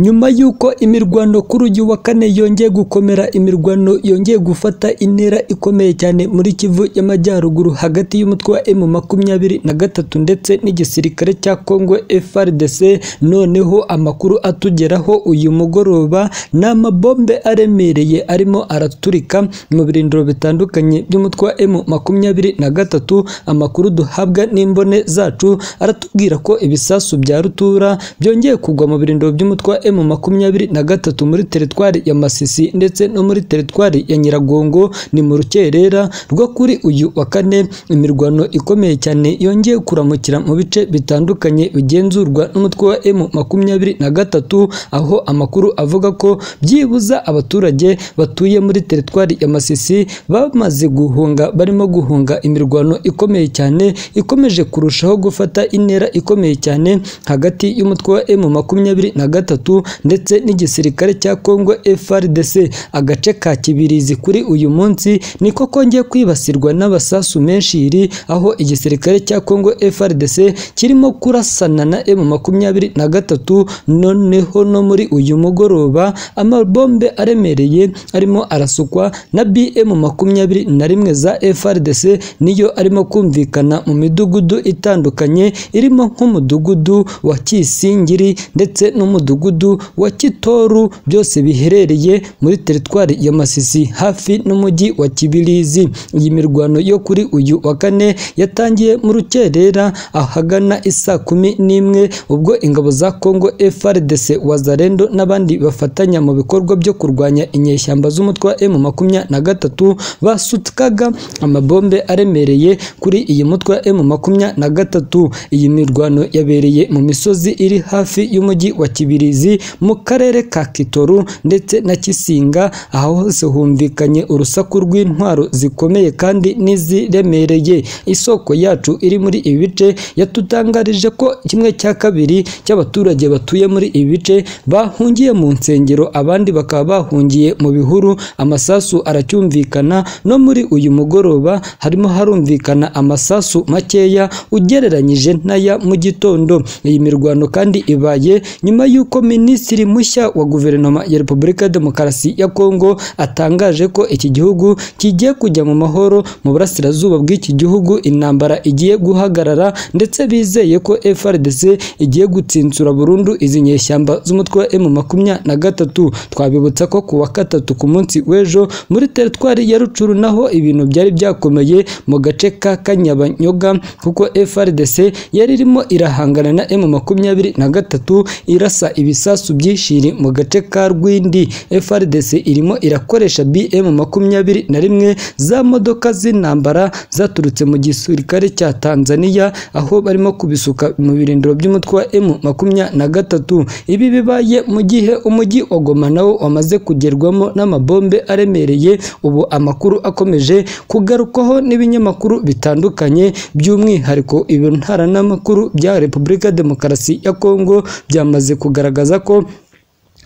nyuma y'uko imirwano kuri uyu wa kane yongeye gukomera imirwano yongeye gufata intera ikomeye cyane muri kivu y'amajyaruguru hagati y'umutwe wa emu makumyabiri na gatatu ndetse n'igisirikare cya kongo frdc noneho amakuru atugeraho uyu mugoroba ni amabombe aremereye arimo araturika mu birindiro bitandukanye by'umutwe wa emu makumyabiri na gatatu amakuru duhabwa n'imbone zacu aratubwira ko ibisasu bya rutura byongeye kugwa mu birindiro by'umutwe wa emu makumyabiri na gatatu muri teritwari ya masisi ndetse no muri teritwari ya nyiragongo ni mu rukerera rwo kuri uyu wa kane imirwano ikomeye cyane yongeye kuramukira mu bice bitandukanye bigenzurwa n'umutwe wa emu makumyabiri na gatatu aho amakuru avuga ko byibuza abaturage batuye muri teritwari ya masisi bamaze guhunga barimo guhunga imirwano ikomeye cyane ikomeje kurushaho gufata intera ikomeye cyane hagati y'umutwe wa emu makumyabiri na gatatu ndetse n'igisirikare cya kongo frdc agace ka kibirizi kuri uyu munsi niko kongeye kwibasirwa n'abasasu menshiri aho igisirikare cya kongo frdc kirimo kurasana na emu makumyabiri na gatatu noneho no muri uyu mugoroba amabombe aremereye arimo arasukwa na bm makumyabiri na rimwe za frdc niyo arimo kumvikana mu midugudu itandukanye irimo nk'umudugudu wa kisingiri ndetse n'umudugudu wa kitoru byose biherereye muri teritwari ya masisi hafi n'umujyi wa kibirizi iyi mirwano yo kuri uyu wa kane yatangiye mu rukerera ahagana isa kumi n'imwe ubwo ingabo za kongo frdc wazarendo n'abandi bafatanya mu bikorwa byo kurwanya inyeshyamba z'umutwe wa emu makumyabiri na gatatu basutkaga amabombe aremereye kuri iyi mutwe wa emu makumyabiri na gatatu iyi mirwano yabereye mu misozi iri hafi y'umujyi wa kibirizi mu karere ka kitoru ndetse na kisinga aho hose humvikanye urusaku rw'intwaro zikomeye kandi n'iziremereye isoko yacu iri muri ibi bice yatutangarije ko kimwe cya kabiri cy'abaturage batuye muri ibi bice bahungiye mu nsengero abandi bakaba bahungiye mu bihuru amasasu aracyumvikana no muri uyu mugoroba harimo harumvikana amasasu makeya ugereranyije n'aya mu gitondo iyi mirwano kandi ibaye nyuma y'uko minisitiri mushya wa guverinoma ya repubulika ya demokarasi ya kongo atangaje ko iki gihugu kigiye kujya mu mahoro mu burasirazuba bw'iki gihugu intambara igiye guhagarara ndetse bizeye ko frdc igiye gutsinsura burundu izi nyeshyamba z'umutwe wa emu makumyabiri na gatatu twabibutsa ko ku wa gatatu ku munsi w'ejo muri teritwari ya rucuru naho ibintu byari byakomeye mu gace ka kanyabanyoga kuko frdc yari irimo irahangana na emu makumyabiri na gatatu irasa ibisasu byishiri mu gace ka rwindi frdc irimo irakoresha bm makumyabiri na rimwe za modoka z'intambara zaturutse mu gisirikare cya tanzania aho barimo kubisuka mu birindiro by'umutwe wa emu makumyabiri na gatatu ibi bibaye mu gihe umujyi wa goma nawo wamaze kugerwamo n'amabombe aremereye ubu amakuru akomeje kugarukwaho n'ibinyamakuru bitandukanye by'umwihariko ibintaramakuru bya repubulika demokarasi ya kongo byamaze kugaragaza ko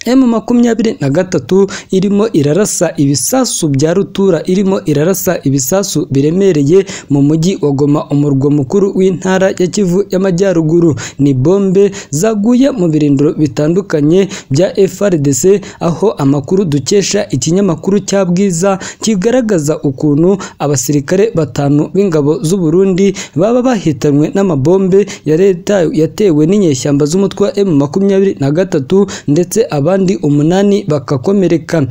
emu makumyabiri na gatatu irimo irarasa ibisasu bya rutura irimo irarasa ibisasu biremereye mu mujyi wa goma umurwa mukuru w'intara ya kivu y'amajyaruguru ni bombe zaguye mu birindiro bitandukanye bya frdc aho amakuru dukesha ikinyamakuru cya bwiza kigaragaza ukuntu abasirikare batanu b'ingabo z'u Burundi baba bahitanywe n'amabombe ya leta yatewe n'inyeshyamba z'umutwe wa emu makumyabiri na gatatu ndetse aba abandi umunani bakakomereka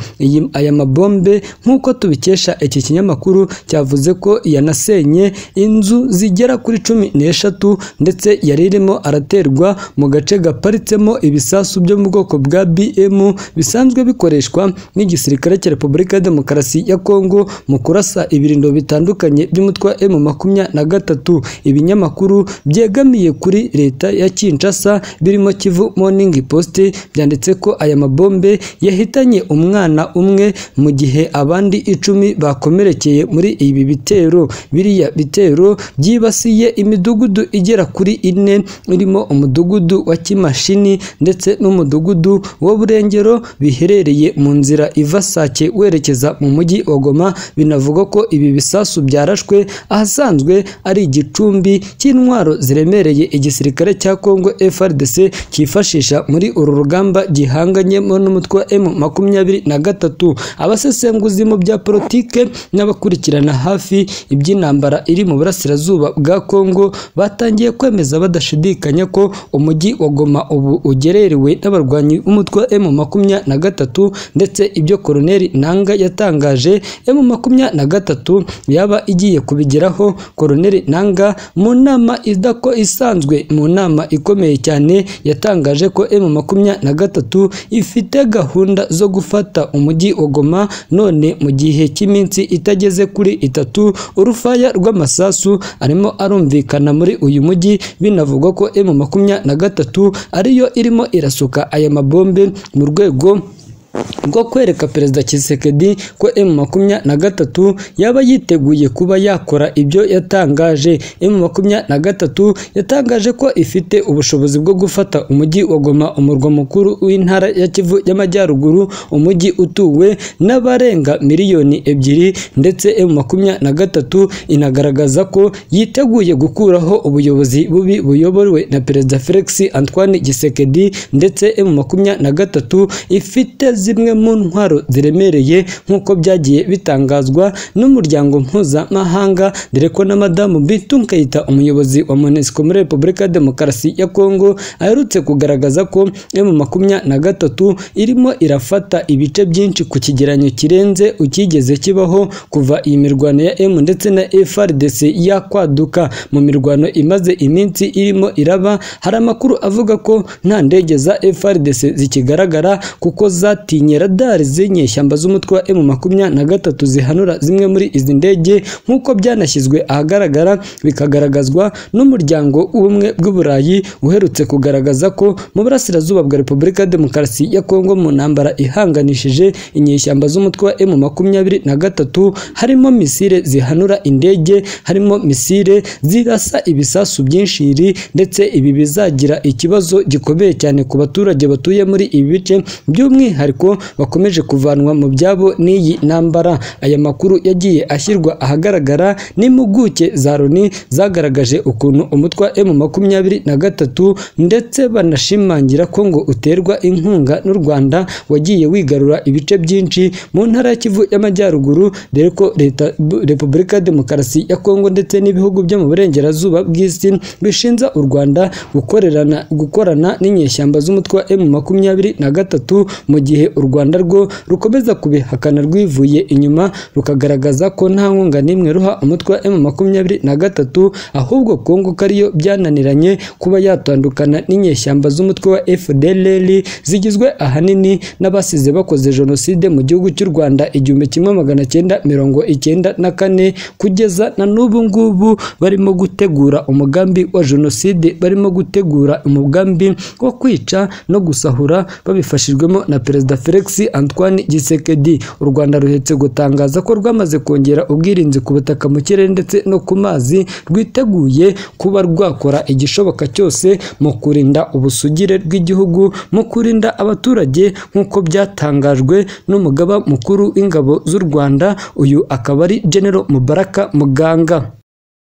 aya mabombe nk'uko tubikesha iki kinyamakuru cyavuze ko yanasenye inzu zigera kuri cumi n'eshatu ndetse yari irimo araterwa mu gace gaparitsemo ibisasu byo mu bwoko bwa bm bisanzwe bikoreshwa n'igisirikare cya repubulika ya demokarasi ya kongo mu kurasa ibirindo bitandukanye by'umutwe wa m makumyabiri na gatatu ibinyamakuru byegamiye kuri leta ya kinshasa birimo kivu morning post byanditse ko aya aya mabombe yahitanye umwana umwe mu gihe abandi icumi bakomerekeye muri ibi bitero biriya bitero byibasiye imidugudu igera kuri ine irimo umudugudu wa Kimashini ndetse n'umudugudu wa Burengero biherereye mu nzira iva Sake werekeza mu mujyi wa Goma binavugwa ko ibi bisasu byarashwe ahasanzwe ari igicumbi cy'intwaro ziremereye igisirikare cya Kongo FARDC cyifashisha muri uru rugamba gihanganyemo n'umutwe wa M makumyabiri na gatatu abasesenguzi mu bya politike n'abakurikirana hafi iby'intambara iri mu burasirazuba bwa Kongo batangiye kwemeza badashidikanya ko umujyi wa Goma ubu ugererewe n'abarwanyi b'umutwe wa M makumyabiri na gatatu ndetse ibyo Koloneli Nanga yatangaje M makumyabiri na gatatu yaba igiye kubigeraho Koloneli Nanga mu nama idako isanzwe mu nama ikomeye cyane yatangaje ko M makumyabiri na gatatu ifite gahunda zo gufata umujyi wa Goma none mu gihe cy'iminsi itageze kuri itatu urufaya rw'amasasu arimo arumvikana muri uyu mujyi binavugwa ko M makumyabiri na gatatu ariyo irimo irasuka aya mabombe mu rwego bwo kwereka perezida Tshisekedi ko M23 yaba yiteguye kuba yakora ibyo yatangaje M23 yatangaje ko ifite ubushobozi bwo gufata umujyi wa Goma umurwa mukuru w'intara ya Kivu y'Amajyaruguru umujyi utuwe n'abarenga miliyoni ebyiri ndetse M23 inagaragaza ko yiteguye gukuraho ubuyobozi bubi buyobowe na perezida Felix Antoine Tshisekedi ndetse M23 ifite zimwe mu ntwaro ziremereye nk'uko byagiye bitangazwa n'umuryango mpuzamahanga dore ko na madamu Bintou Keita umuyobozi wa MONUSCO muri Repubulika ya Demokarasi ya Kongo aherutse kugaragaza ko M makumyabiri na gatatu irimo irafata ibice byinshi ku kigeranyo kirenze ukigeze kibaho kuva iyi mirwano ya M ndetse na FARDC yakwaduka mu mirwano imaze iminsi irimo iraba hari amakuru avuga ko nta ndege za FARDC zikigaragara kuko za zatinye radari z'inyeshyamba z'umutwe wa M23 zihanura zimwe muri izi ndege nk'uko byanashyizwe ahagaragara bikagaragazwa n'umuryango w'ubumwe bw'uburayi uherutse kugaragaza ko mu burasirazuba bwa Repubulika ya Demokarasi ya Kongo mu ntambara ihanganishije inyeshyamba z'umutwe wa M23 harimo misile zihanura indege harimo misile zirasa ibisasu byinshiri ndetse ibi bizagira ikibazo gikomeye cyane ku baturage batuye muri ibi bice by'umwihariko by'umwihariko bakomeje kuvanwa mu byabo n'iyi ntambara aya makuru yagiye ashyirwa ahagaragara n'impuguke za Loni zagaragaje ukuntu umutwe wa M23 ndetse banashimangira ko ngo uterwa inkunga n'u Rwanda wagiye wigarura ibice byinshi mu ntara ya Kivu y'Amajyaruguru dore ko leta Repubulika ya Demokarasi ya Kongo ndetse n'ibihugu byo mu burengerazuba bw'isi bishinja u Rwanda gukorerana gukorana n'inyeshyamba z'umutwe wa M23 mu gihe u Rwanda rwo rukomeza kubihakana rwivuye inyuma rukagaragaza ko nta nkunga n'imwe ruha umutwe wa M23 ahubwo Kongo kariyo byananiranye kuba yatandukana n'inyeshyamba z'umutwe wa FDLR zigizwe ahanini n'abasize bakoze jenoside mu gihugu cy'u Rwanda igihumbi kimwe magana cyenda mirongo icyenda na kane kugeza na n'ubu ngubu barimo gutegura umugambi wa jenoside barimo gutegura umugambi wo kwica no gusahura babifashijwemo na perezida Felix Antoine Gisekedi u Rwanda ruhetse gutangaza ko rwamaze kongera ubwirinzi ku butaka mu kirere ndetse no ku mazi rwiteguye kuba rwakora igishoboka cyose mu kurinda ubusugire bw'igihugu mu kurinda abaturage nk'uko byatangajwe n'umugaba mukuru w'ingabo z'u Rwanda uyu akaba ari General Mubaraka Muganga